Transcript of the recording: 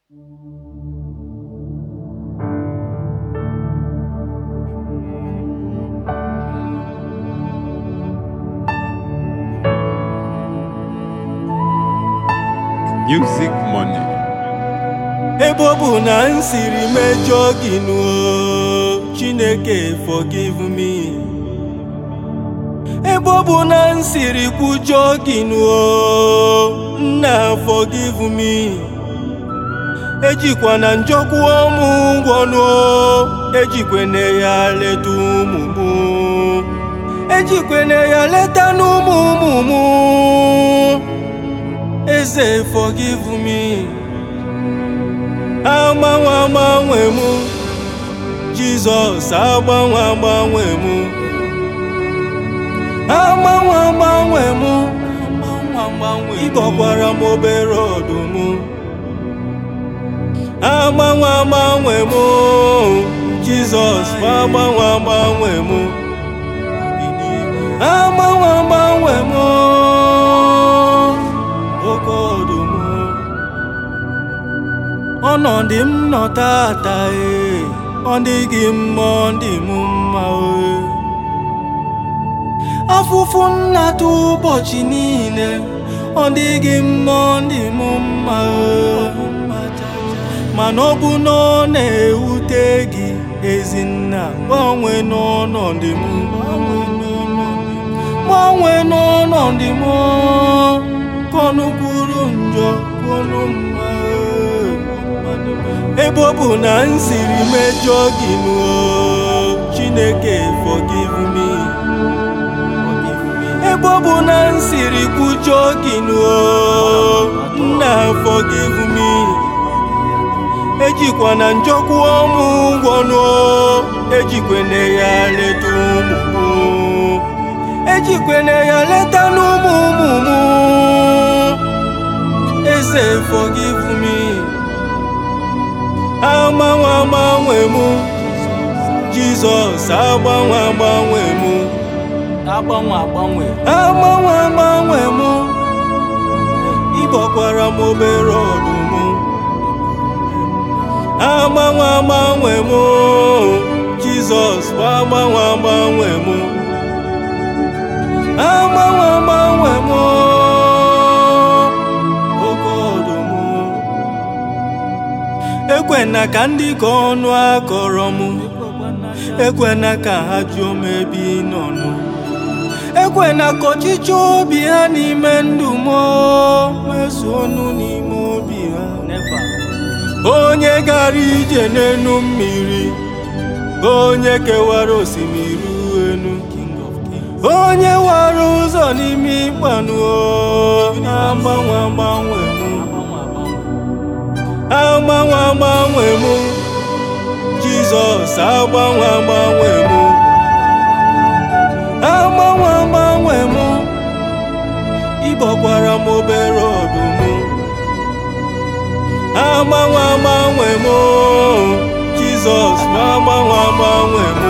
Music money. ebe ọ bụ na m siri mejọọ gị nuo chineke forgive me ebe ọ bụ na m siri kwujọọ gị nuo nna forgive me ejikwana njọ kwụọ m ụgwọ nuo ejikwene ya leta ụmụ m ejikwene ya leta n'ụmụ ụmụ m eze forgive me agbanwe agbanwe m jizọs agbanwe agbanwe m agbanwe agbanwe m ịbọkwara m obere ọdụm agbanwe agbanwe m jizọs agbanwe agbanwe m agbanwe agbanwe m oke ọdụm ọnọdụ m nọ tata e ọ dịghị mma ọ dị m mma e afụfụ nnata ụbọchị niile ọ dịghị mma ọ dị m mma e mana ọ bụ na ọ na-ewute gị ezinna gbanwe n'ọnọdụ m gbanwe n'ọnọdụ m kọnụ kwuru njọ kọnụ mma ebe ọ bụ na m siri mejọọ gị nuo chineke forgive me ebe ọ bụ na m siri kwujọọ gị nuo nna forgive me ejikwana njọ kwụọ m ụgwọ nuo ejikwene ya leta ụmụ m ejikwene ya leta n'ụmụ ụmụ m eze forgive me agbanwe agbanwe m jizọs agbanwe agbanwe m agbanwe agbanwe agbanwe agbanwe m ịbọkwara m obere ọdụm agbanwe agbanwe m jizọs agbanwe agbanwe m agbanwe agbanwe m oke ọdụm ekwena ka ndị ka ọnụ akọrọ m ekwena ka ha jụọ m ebe ị nọ nụ ekwena ka ọchịchọ obi ha n'ime ndụ m mezuo ọnụ n'ime obi ha never onye gara ije n'enu mmiri onye kewara osimiri enu king of kings onye wara ụzọ n'ime ịkpanụ agbanwe agbanwe m agbanwe agbanwe agbanwe agbanwe m jizọs agbanwe agbanwe m agbanwe agbanwe m ịbọkwara m obere ọdụm agbanwe agbanwe m jizọs agbanwe agbanwe m